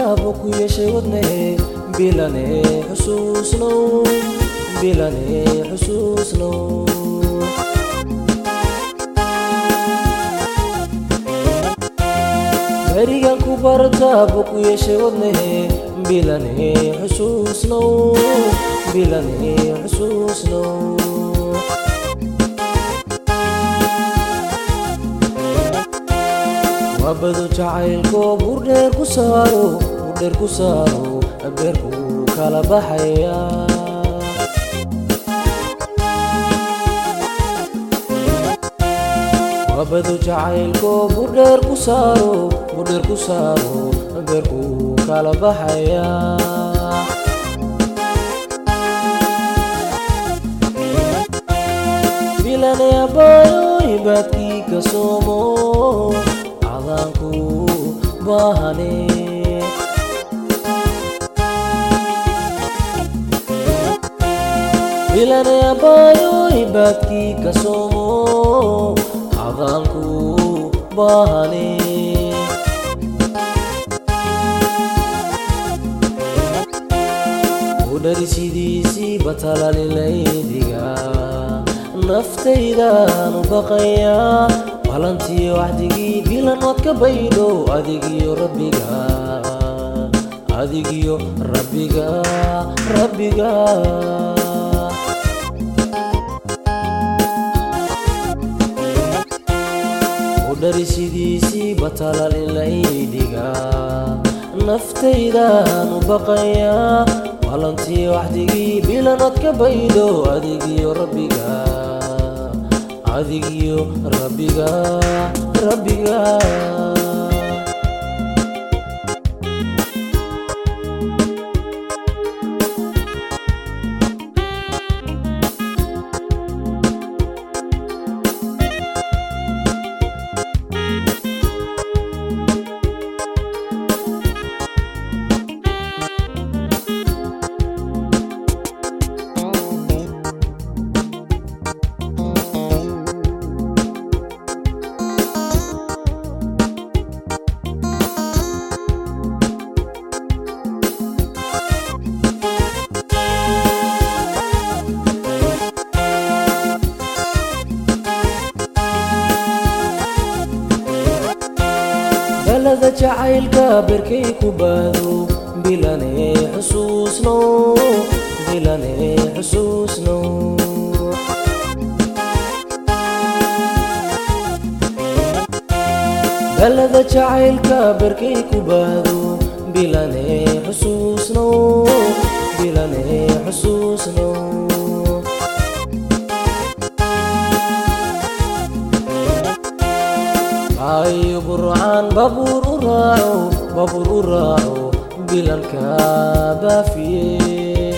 bartaaba ku yeeshay wadnahe bilane xusuusnow bilane xusuusnow berigan ku bartaaba ku yeeshay wadnahe bilane xusuusnow bilane xusuusnow wabadu jacaylko burdheer ku saaro burdheer ku saaro beerku kala baxaya wabadu jacaylko burdheer ku saaro burdheer ku saaro beerku kala baxaya bilane abayo ibaadkii ka soomo cadaanku baahane bilane abayo ibaadkii ka soomo cadaanku baahane udhari sidiisii batalalilaydiga naftaydaanu baqayaa balantiyo waxdigii bilan waad ka baydho adigiyo rabbiga adigiyo rabbiga rabbiga udhari sidiisii batalalilaydiga naftaydaanu baqayaa balantiyo waxdigii bilan waad ka baydho adigiyo rabbiga adigiyo rabbiga rabbiga balada jacaylka berkay ku baado bilane xusuusno bilane xusuusno balada jacaylka berkay ku baado bilane xusuusno bilane xusuusno ayo burcaan babuur u raaco babuur u raaco bilalka baafiye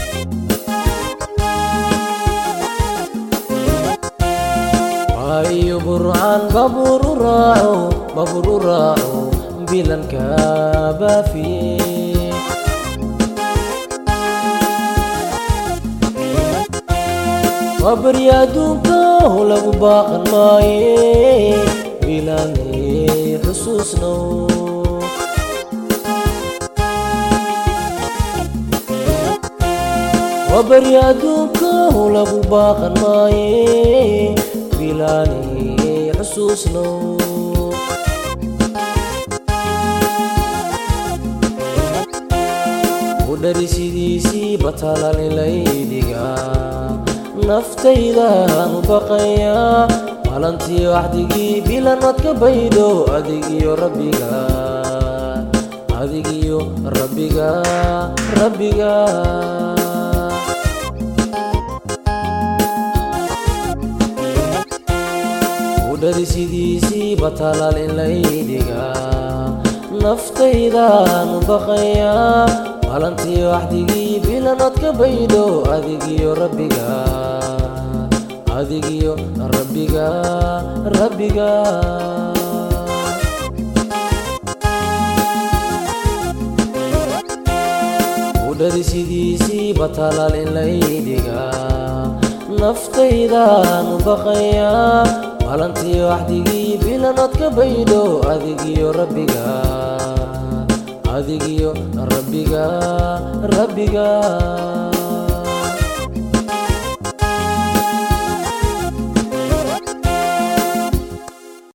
ayo burcaan babuur u raaco babuur u raaco bilalka baafiye waa beri adduunka lagu baaqan maaye bilane xusuusno waa beri adduunka lagu baaqan maaye bilane xusuusno udhari sidiisii batalalilaydiga naftaydaanu baqayaa balantii waxdigii bilan waad ka baydho adigiyo rabbiga adigiyo rabbiga rabbiga udhari sidiisii batalalilaydiga naftaydaanu baqayaa balantii waxdigii bilan waad ka baydho adigiyo rabbiga adigiyo rabbiga rabbiga udhari sidiisii batalalilaydiga naftaydaanu baqayaa balantii waxdigii bilan waad ka baydho adigiyo rabbiga adigiyo rabbiga rabbiga